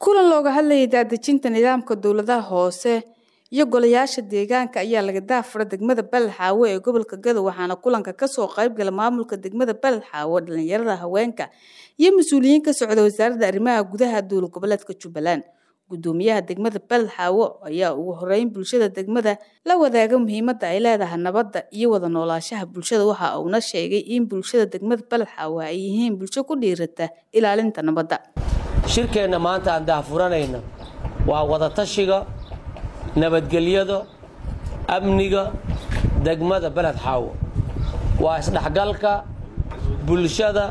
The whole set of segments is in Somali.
kulan looga hadlayay daadejinta nidaamka dowladaha hoose iyo golayaasha deegaanka ayaa laga daafura degmada Balxaawo ee gobolka Gadow waxaana kulanka kasoo qayb gala maamulka degmada Balxaawo dhalinyarada haweenka iyo mas-uuliyiin ka socda wasaaradda arrimaha gudaha dowlad goboleedka Jubbaland gudoomiyaha degmada Balxaawo ayaa ugu horeyn bulshada degmada la wadaaga muhiimadda ay leedahay nabadda iyo wada noolaanshaha bulshada waxa uuna sheegay in bulshada degmada Balxaawo ay yihiin bulsho ku dhiirata ilaalinta nabadda shirkeenna maanta aan daafuranayna waa wadatashiga nabadgelyada amniga degmada beled xaawo waa isdhexgalka bulshada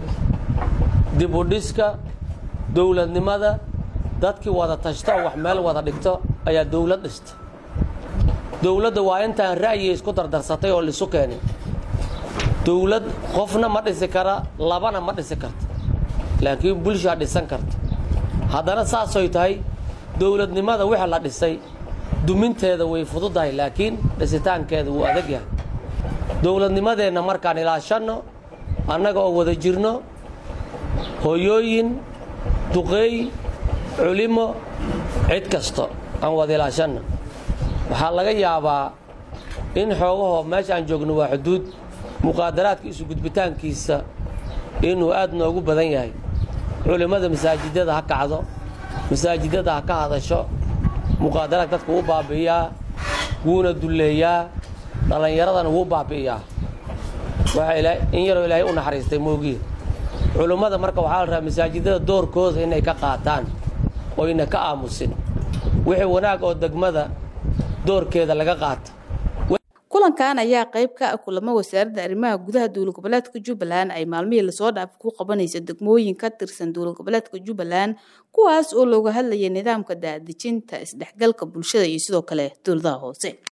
dibudhiska dowladnimada dadkii wada tashta oo wax meel wada dhigto ayaa dowlad dhista dowladda waa intaan ra'yiga isku dardarsatay oo lisu keenay dowlad qofna ma dhisi kara labana ma dhisi karta laakiin bulshaa dhisan karta haddana saasoy tahay dowladnimada wixii la dhisay duminteeda way fududahay laakiin dhisitaankeeda wuu adag yahay dowladnimadeenna markaan ilaashanno annaga oo wada jirno hooyooyin duqeey culimo cid kasto aan wada ilaashanno waxaa laga yaabaa in xoogahoo meesha aan joogno waa xuduud muqaadaraadka isu gudbitaankiisa inuu aad noogu badan yahay culimmada masaajidada ha kacdo masaajidada ha ka hadasho muqaadaraad dadka wuu baabi'iyaa wuuna dulleeyaa dhallinyaradana wuu baabi'iyaa in yaroo ilaahay u naxariistay moogiye culimmada marka waxaa la rabaa masaajidada doorkooda inay ka qaataan oyna ka aamusin wixii wanaag oo degmada doorkeeda laga qaata kulankan ayaa qayb ka ah kulamo wasaaradda arrimaha gudaha dowlad goboleedka jubbaland ay maalmihii lasoo dhaaf ku qabanaysa degmooyin ka tirsan dowlad goboleedka jubbaland kuwaas oo looga hadlayay nidaamka daadejinta isdhexgalka bulshada iyo sidoo kale dowladaha hoose